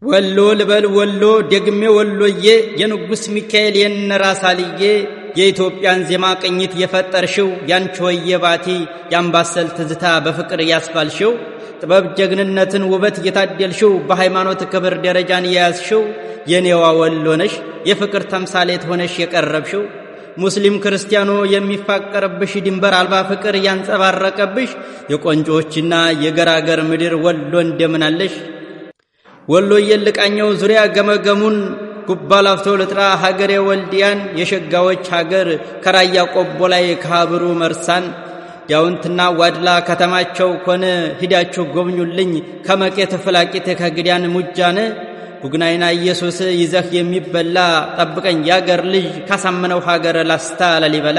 ወሎ ልበል ወሎ ደግሜ ወሎዬ የንጉሥ ሚካኤል የነራሳልዬ የኢትዮጵያን ዜማ ቅኝት የፈጠርሽው ያንቺ ወየ ባቲ የአምባሰል ትዝታ በፍቅር ያስፋልሽው ጥበብ ጀግንነትን ውበት እየታደልሽው በሃይማኖት ክብር ደረጃን የያዝሽው የኔዋ ወሎ ነሽ የፍቅር ተምሳሌት ሆነሽ የቀረብሽው ሙስሊም ክርስቲያኖ የሚፋቀርብሽ ድንበር አልባ ፍቅር ያንጸባረቀብሽ የቆንጆዎችና የገራገር ምድር ወሎ እንደምናለሽ ወሎ የልቃኘው ዙሪያ ገመገሙን ጉባ ላፍቶ ልጥራ ሀገሬ ወልዲያን የሸጋዎች ሀገር ከራያ ቆቦ ላይ ከሀብሩ መርሳን ዳውንትና ዋድላ ከተማቸው ኮነ ሂዳችሁ ጎብኙልኝ ከመቄት ፍላቂት ከግዳን ሙጃን ቡግናይና ኢየሱስ ይዘህ የሚበላ ጠብቀኝ ያገር ልጅ ካሳመነው ሀገር ላስታ ላሊበላ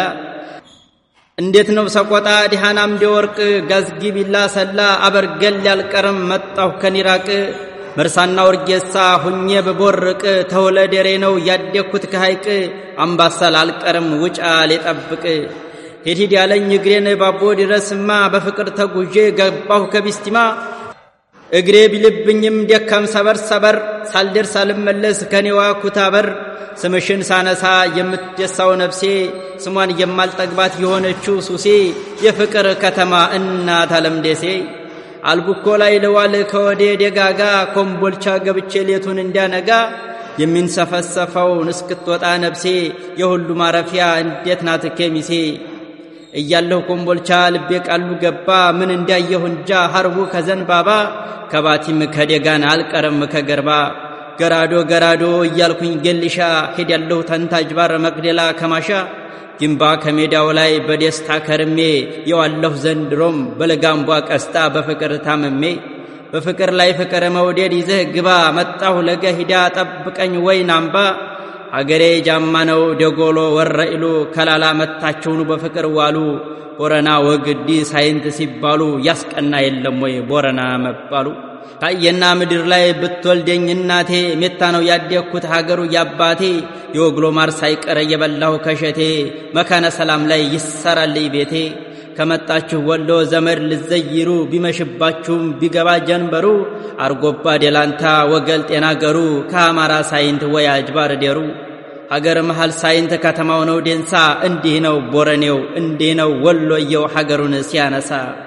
እንዴት ነው ሰቆጣ ዲሃን አምደ ወርቅ ጋዝጊ ቢላ ሰላ አበርገል ያልቀርም መጣሁ ከኒራቅ መርሳና ወርጌሳ ሁኜ በቦርቅ ተወለደሬ ነው ያደግኩት ከሐይቅ አምባሰል አልቀርም ውጫ ሌጠብቅ ሄድሂድ ያለኝ እግሬን ባቦ ድረስማ በፍቅር ተጉዤ ገባሁ ከቢስቲማ እግሬ ቢልብኝም ደካም ሰበር ሰበር ሳልደርስ ሳልመለስ ከኔዋ ኩታበር ስምሽን ሳነሳ የምትደሳው ነፍሴ ስሟን የማልጠግባት የሆነችው ሱሴ የፍቅር ከተማ እናት አለም ደሴ አልቡኮ ላይ ልዋል ከወዴ ደጋጋ ኮምቦልቻ ገብቼ ሌቱን እንዲያነጋ የሚንሰፈሰፈውን እስክትወጣ ነፍሴ የሁሉ ማረፊያ እንዴት ናት ኬሚሴ እያለሁ ኮምቦልቻ ልቤ ቃሉ ገባ ምን እንዳየሁ እንጃ ሐርቡ ከዘንባባ ከባቲም ከደጋን አልቀረም ከገርባ ገራዶ ገራዶ እያልኩኝ ገልሻ ሄዳለሁ ተንታጅ ባር መቅደላ ከማሻ ግንባ ከሜዳው ላይ በደስታ ከርሜ የዋለሁ ዘንድሮም በለጋምቧ ቀስታ በፍቅር ታመሜ በፍቅር ላይ ፍቅር መውደድ ይዘህ ግባ መጣሁ ለገሂዳ ጠብቀኝ ወይን አምባ አገሬ ጃማ ነው ደጎሎ ወረኢሉ ከላላ መታቸውኑ በፍቅር ዋሉ ቦረና ወግዲ ሳይንት ሲባሉ ያስቀና የለም ወይ ቦረና መባሉ ካየና ምድር ላይ ብትወልደኝ እናቴ ሜታ ነው ያደግኩት ሀገሩ ያባቴ የወግሎ ማር ሳይቀር የበላሁ ከሸቴ መካነ ሰላም ላይ ይሰራልኝ ቤቴ ከመጣችሁ ወሎ ዘመድ ልዘይሩ ቢመሽባችሁም ቢገባ ጀንበሩ አርጎባ ደላንታ ወገል ጤና ገሩ ከአማራ ሳይንት ወይ አጅባር ደሩ ሀገር መሃል ሳይንት ከተማው ነው ዴንሳ እንዲህ ነው ቦረኔው እንዲህ ነው ወሎየው ሀገሩን ሲያነሳ